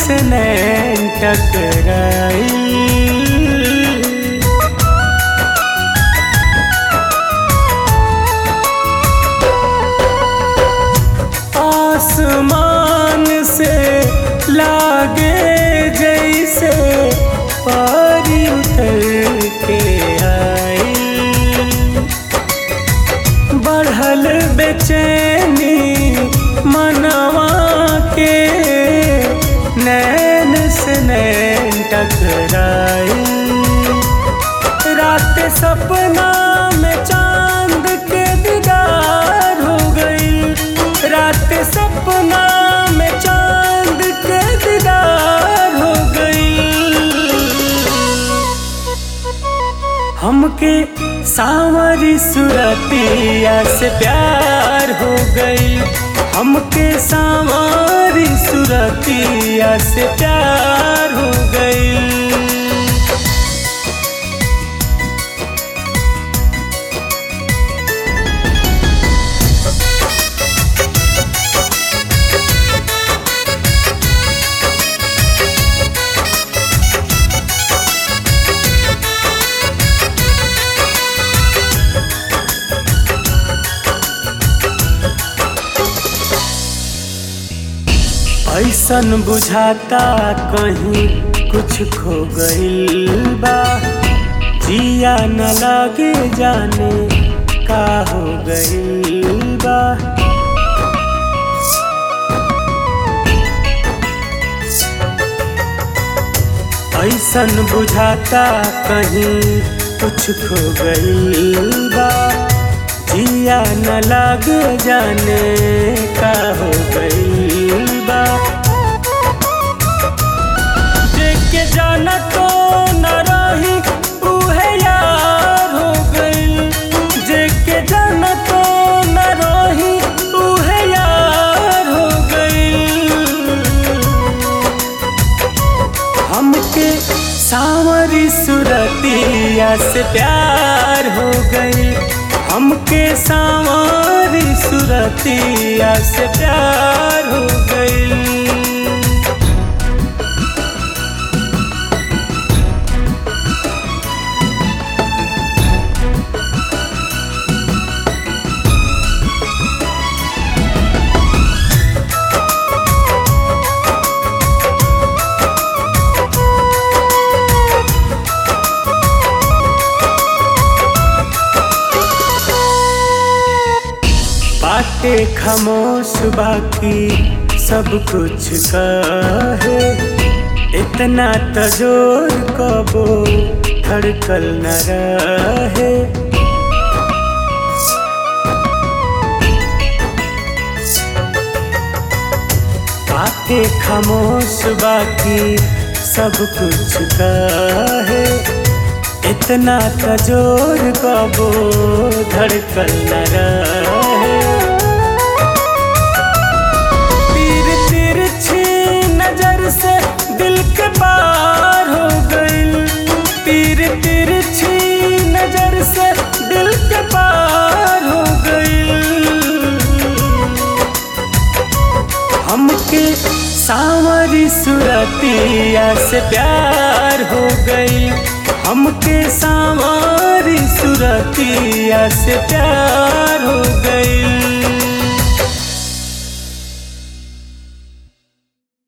से नैन टकराई आसमान से लागे जैसे पारी उतर के आई बढ़ल बेचैनी मनवा के नैन से नैन टकराई रात सपना में चांद के दीदार हो गई रात सपना में चांद के दीदार हो गई हमके सावरी सुरतिया से प्यार हो गई हमके सावरी सुरतिया से प्यार हो गई ऐसन बुझाता कहीं कुछ खो गइल बा जिया न लागे जाने का हो गइल बा ऐसन बुझाता कहीं कुछ खो गइल बा जिया न लागे जाने का हो गइल बा जेके जाना तो न रही उहे यार हो गइल जेके जाना तो न रही उहे यार हो गइल हमके सावरी सुरतिया से प्यार हो गई हमके सावरी सुरतिया से प्यार हो गई बाटे खामोश बाकी सब कुछ कहे इतना तजोर कबो धड़कल न रहे बाटे खामोश बाकी सब कुछ कहे इतना तजोर कबो धड़कल न रहे तीर तिरछी नजर से दिल के पार हो गई तीर तिरछी नजर से दिल के पार हो गई हमके सावरी सुरतिया से प्यार हो गई हमके सावरी सुरतिया से प्यार हो गई